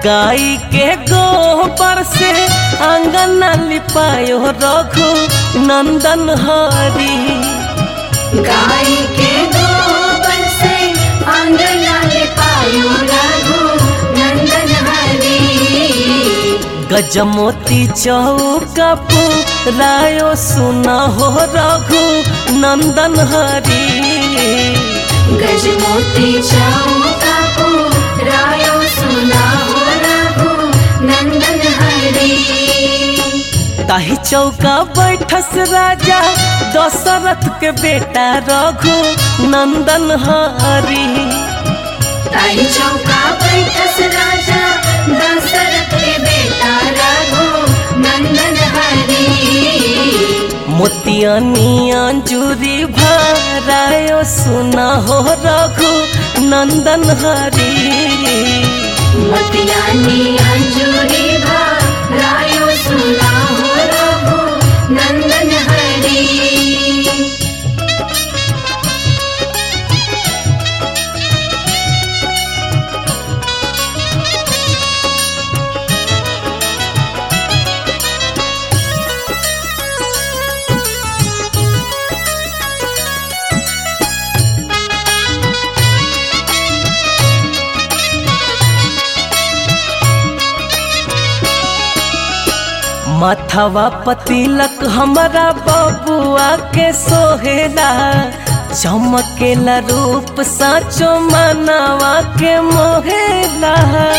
गाई के गोबर से आंगन लिपायो रघु नंदन हरी गाय के गोबर से आंगना लिपायो रघु नंदन हरी गजमोती चौका रायो सुना हो रघु नंदन हरी गजमोती चौका को रायो सुना हो रघु नंदन हरी ताही चौका बैठस राजा दशरथ के बेटा रघु नंदन हरी ताई चौका बैठस राजा दशरथ के बेटा रघु नंदन हरी मोतियानी अंजूरी भरायो सुना हो रघु नंदन हरी मतियानी अंजूरी भा रायो सुना हो रघु नंदन हरी माथवा पतिलक हमारा बबुआ के सोहेला चमकेला रूप साचो मनवा के मोहेला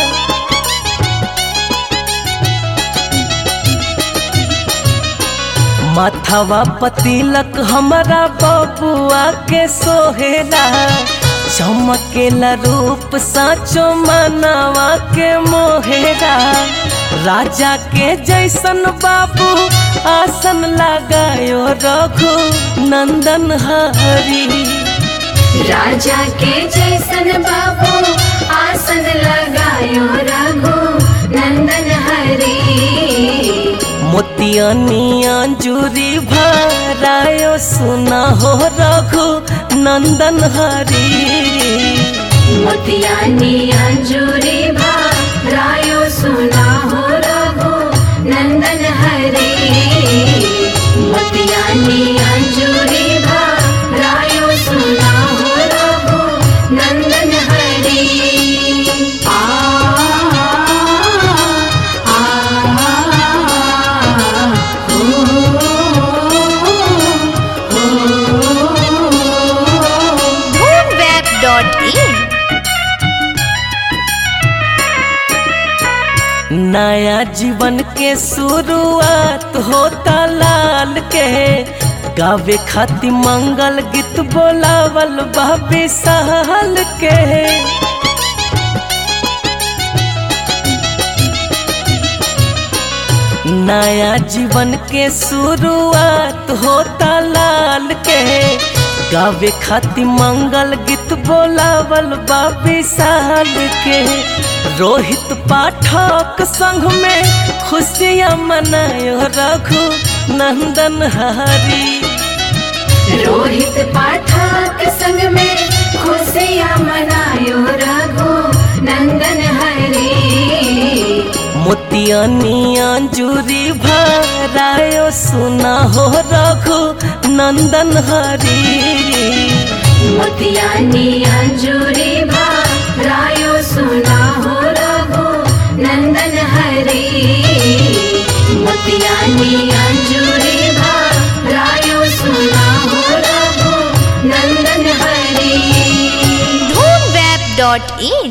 माथवा पतिलक हमारा बबुआ के सोहेला चमकेला रूप साचो मनवा के मोहेला राजा के जैसन बाबू आसन लगायो रघु नंदन हरी राजा के जैसन बाबू आसन लगायो रघु नंदन हरी मोतियानी अंजूरी भरायो सुना हो रघु नंदन हरी मोतियानी अंजूरी भा रायो सुना हो रघु नंदन हरी मोतियानी अंजूरी भा रायो सुना हो रघु नंदन हरी आ आ moonweb.in नया जीवन के शुरुआत होता लाल के गावे खातिर मंगल गीत बोलावल बाबे साल के नया जीवन के शुरुआत होता लाल के गावे खातिर मंगल गीत बोलावल बाबी साल के रोहित पाठक संग में खुशियाँ मनायो रघु नंदन हरी रोहित पाठक संग में खुशियाँ मनायो रघु नंदन हरी मोतियानी अंजूरी भरायो सुना हो रघु नंदन हरी मोतियानी अंजूरी भा रायो सुना हो रघु नंदन हरी मोतियानी अंजूरी भा रायो सुना हो रघु नंदन हरी moonweb.in